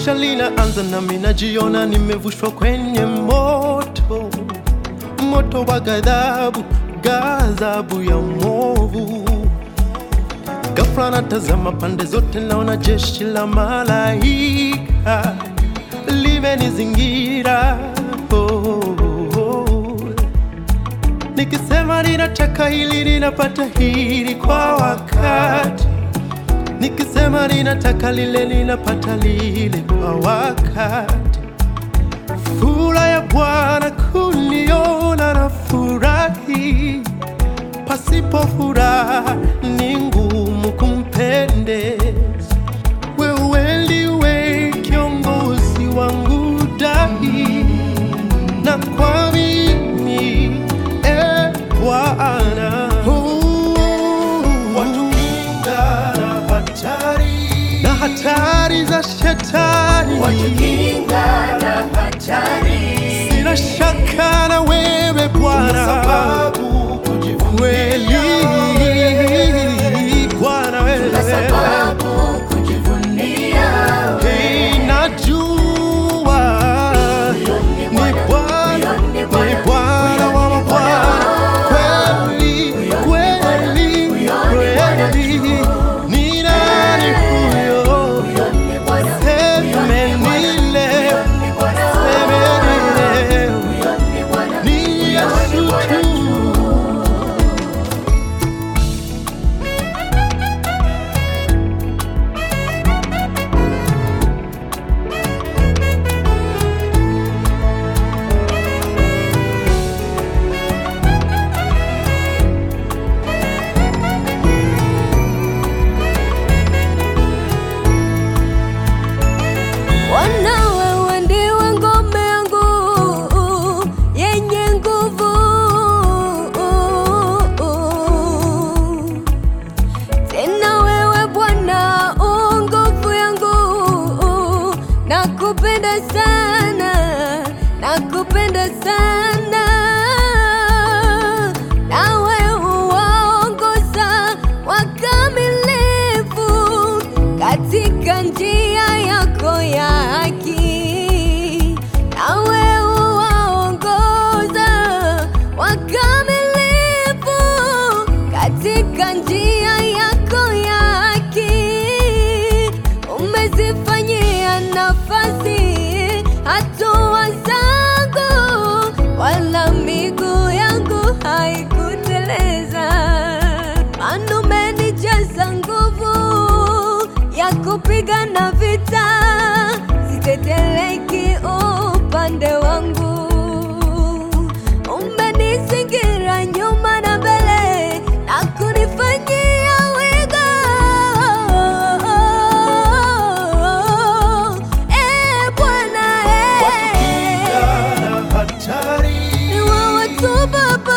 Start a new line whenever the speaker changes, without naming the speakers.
tamasha linaanza nami najiona nimevushwa kwenye moto, moto wa ghadhabu, ghadhabu ya mwovu. Ghafla natazama pande zote, naona jeshi la malaika limenizingira. Oh, oh, oh. Nikisema ninataka hili, ninapata hili kwa wakati nikisema ninataka lile ninapata lile kwa wakati. Furaha ya Bwana kuniona na furahi, pasipo furaha ni ngumu kumpendeza. Wewe ndiwe kiongozi wangu dahi, na kwa mimi e Bwana watukinga na hatari na hatari za shetani,
Watukinga na hatari,
sina shaka na wewe Bwana, kweli Bwana
na
wewe
sababu kujivunia
Hey, najua ni Bwana, ni Bwana wa mabwana, kweli kweli kweli, ni nani huyo?
ni Bwana,
Semenile,
ni Bwana,
semenile,
ni Bwana,
ni Yesu tu.
Bwana wewe ndiwe ngome yangu yenye nguvu, tena wewe Bwana u nguvu yangu, nakupenda sana, nakupenda sana, nawe uwaongoza wakamilifu katika njia yako ya haki, nawe uwaongoza wakamilifu katika njia yako ya haki. Umezifanyia nafasi hatua zangu, wala miguu yangu haikuteleza. Maana umenijaza nguvu ya kupigana vita, siteteleki upande wangu. Umenizingira nyuma na mbele na kunifanyia wigo. Eh, Bwana, eh.
Watukinga na hatari
Ni wewe tu Baba